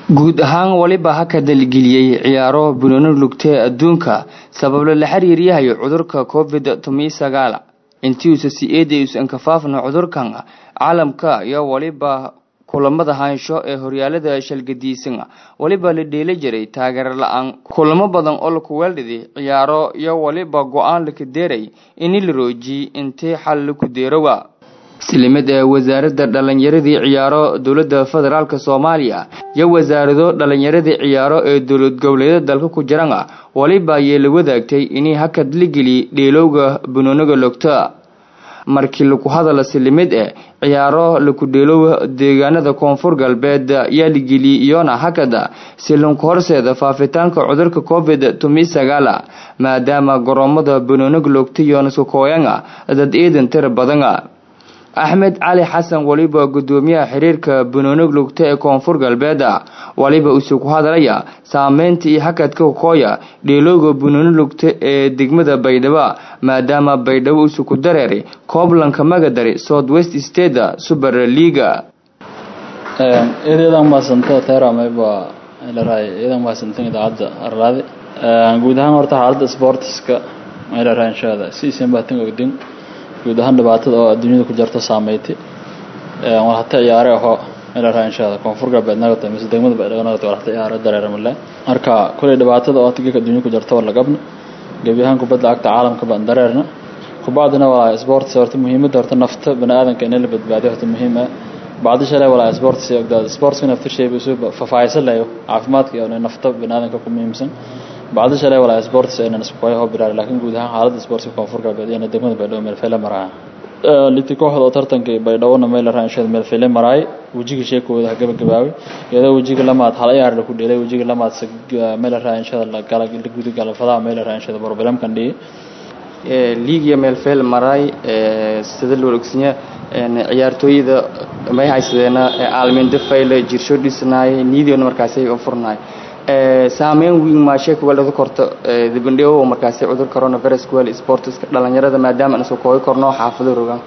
guud ahaan waliba haka dalgeliyey ciyaaro bunooni lugtee adduunka sabablo la xiriiryahay cudurka covid tomi sagaal intiusa si eedays ankafaafna cudurkan caalamka iyo waliba kulamada haansho ee horyaalada shalgadiisan waliba la dheela jiray taageero la-aan kulamo badan oo laku weeldhiday ciyaaro iyo waliba go-aan laka deeray ini la roojiyey intii xal laku deerowa islimid ee wasaaradda dhalinyaradii ciyaaro dowladda federaalk soomaaliya iyo wasaarado dhalinyaradii ciyaaro ee dowlad goboleedyada dalka ku jiran waliba ayay la wadaagtay inay hakad la geliy dheelowga bunooniga logta markii laku hadala silimid e ciyaaro laku dheelowa deegaanada koonfur galbeed yaa la geliyey iyona hakada silinku horseeda faafitaanka cudurka covid tomi sagaal maadaama garoomada bunooniga logta yonaska kooyanga dad iidan tira badana axmed cali xasan waliba gudoomiyaha xiriirka bunonig lugta ee koonfur galbeed waliba usu ku hadlaya saameynta iyo hakadka kooya dheelooga bunooni lugta ee degmada baydhabo maadaama baydhabo usu ku dareeray kooblanka magadari south west state super leaga iyadan mahadsanta teramayba larahay iyadan mahadsantan idaacadda arlaade guud ahaan horta xaaladda sportiska larahay inshaada si isan baatan ogdin guud ahaan dhibaatada oo adduunyada ku jirta saameeytay war hata ciyaare aho meelaha inshaada koonfur galbeed naga tahay mise degmada baydhabo naga tahay war hata ciyaare dareeramale marka kulay dhibaatada oo tigika adduunyada ku jirta war lagabna gebi ahaan kubadda cagta caalamka baan dareerna kubacdina walaa sports horta muhiimadda horta nafta bani aadanka in la badbaadiyo horta muhiim ah bacdi shalay walaa sports ogdaada sportska nafta shay buu soo fafaahaysan lahayo caafimaadka iyo nafta bani aadanka ku muhiimsan bacdi shalay walaa sports aynan isku koyo hobiraar laakiin guud ahaan xaaladda sportska koonfur galbeed iyo degmada baydhabo meel fele maraa liti kooxda oo tartankii baydhabona meel raanshada meel fele maraay wejiga sheekooda gabagabaabay iyadoo wejiga lamaad hal ciyaar laku dhelay wejiga lamaad meel raanshada la guda galafadaha meel raanshada problemkan dhigi liigiya meel feel maraay sida loo ogsinya ciyaartooyada may haysadeena aalmindo fayle jirsho dhisnaay niidiona markaasi u furnaay saameyn weyn maashee kuwaalada korto dibandhigo markaasi cudur coronavirus kuwaal sportska dhalinyarada maadaama aan soo koobi korno xaafado rogaan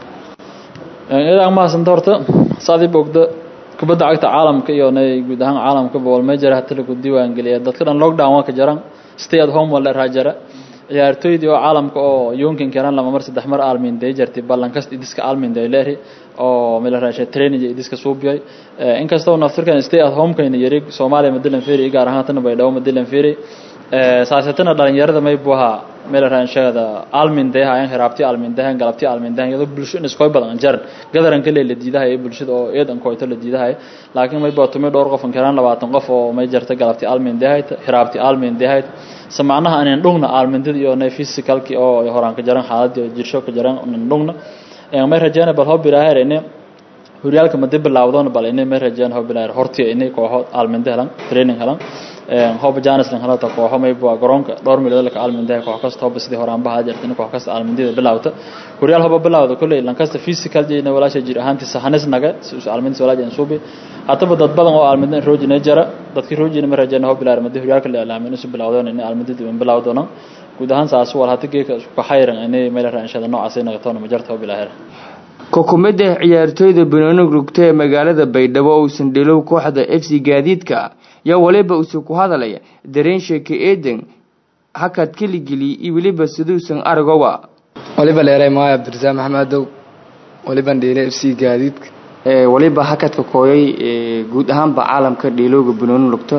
idan mahadsanta horta saadii bogda kubadda cagta caalamka iyo nay guud ahaan caalamka bool majara hata lagu diiwaan geliya dadka dhan lockdown waa ka jaran stay at home wala raajara ciyaartooydii oo caalamka oo yunkin kenan lama mar saddex mar aalminday jartay ballan kasta idiska aalminday leeri oo meel raashay training idiska suubiyay inkastoo naftirkan stay at home kayna yari Soomaaliya madilan fiiri gaar ahaan tan baydhabo madilan fiiri saasatana dhalinyarada may buha meel raanshada aalminday hayan hiraabti aalminday galabti aalminday iyadoo bulshada isku badan jar gadaran kale la diidahay bulshada oo eedan kooyto la diidahay laakiin may baato may dhowr qof kan 20 qof oo may jarta galabti aalminday hiraabti aalminday samacnaha aanan dhugna aalmindada iyo nay physicalki oo horaan ka jaran xaaladii jirsho ka jaran aanan dhugna ee may rajayna bal hob ilaahay horyaalka ma dib bilaawdoon bal inay may rajayna hob ilaahay hortii inay kooxo aalminda helan training helan ee hob jaanis lan halata kooxo may baa garoonka dhowr milyan la aalminda koox kasta hob sidii horaan baa jirtay koox kasta aalmindada bilaawta horyaal hob bilaawda kulay lan kasta physical jeena walaasha jir ahaanti sahanis naga aalminda walaasha suubi hataba dad badan oo aalminda roojina jara dadkii roojina ma rajayna hob ilaahay ma horyaalka la aalmin isu bilaawdoon inay aalmindada bilaawdoona guud ahaan saas wal hata geeka isku xayran inay meel raanshada noocaas ay noqoto ma jarto hob ilaahay kokumada ciyaartooyda banooni rugta ee magaalada baydhabo uusan dhilow kooxda f c gaadiidka yaa waliba usu ku hadalaya dareen sheeke eedan hakad keligeli iyo weliba siduusan aragowa waliba leeray maaya abdirasaaq maxamedow waliban dhiilay f c gaadiidka waliba hakadka kooyay guud ahaanba caalamka dhiilowga banooni rugta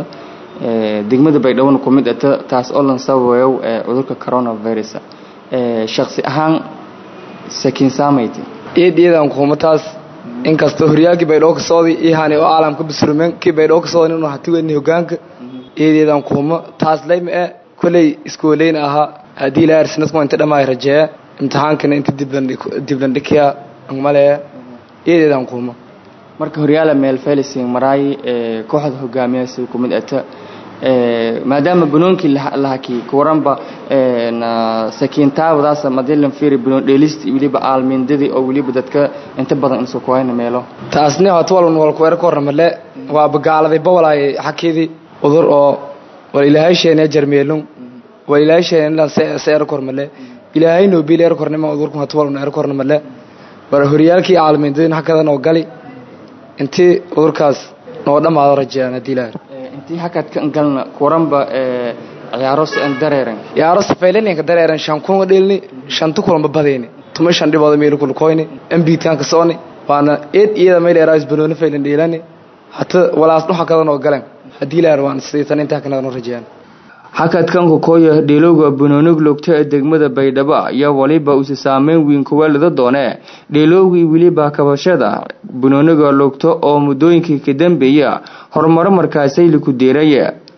degmada baydhabona ku mid ata taas oo lan sababayo cudurka coronavirus shaksi ahaan sakiin saamaytay eediyadan kuuma taas inkastoo horyaalkii baydhabo ka socday ihani oo caalamka basrumen kii baydhabo ka socday inuu hati weyni hogaanka eediyadan kuuma taas layma e kolley iskooleyn ahaa haddii ilaa arsenasmo inta dhammaay rajeeya imtixaankana inta diblandhikiya maleeya eediyadan kuuma marka horyaala meel felicing maraay kooxda hogaamiyaasi ku mid ata maadaama banoonkii lahaki kuwaranba sakiintaawadaas madilan fiiri banoon dheelist weliba aalmindadii oo weliba dadka inta badan insoo kuhayna meelo taasni hata walban wal kuweer ka warna male waa bagaaladay bawalaay xakeedii udur oo wal ilaahay sheene jarmeelun wal ilaahay sheene seer kor male ilaahay no bil er kornima udurku hata walban er korna male war horyaalkii aalmindadii hakadan oo gali intii udurkaas noo dhamaado rajeeyaan haddii ilaahay intii hakadkan galna kuranba ciyaaro sian dareeran ciyaaro safaylaninka dareeran shan kunga dhelni shanta kulanba badayni tuma shan dhibooda meel kulkoyni mbtanka sooni waana eed iyada meel eraas banooni faylan dheelani hata walaas dhuxa kadan oo galan haddii laar waan sidaytan intaa kanadan rajayaan hakadkan kukooya dheelowga banoonig logta ee degmada baydhabo ayaa waliba usi saameyn weyn kuwaalada doonee dheelowgii weliba kabashada banooniga logto oo muddooyinkii ka dambeeya horumaro markaasay liku deeraya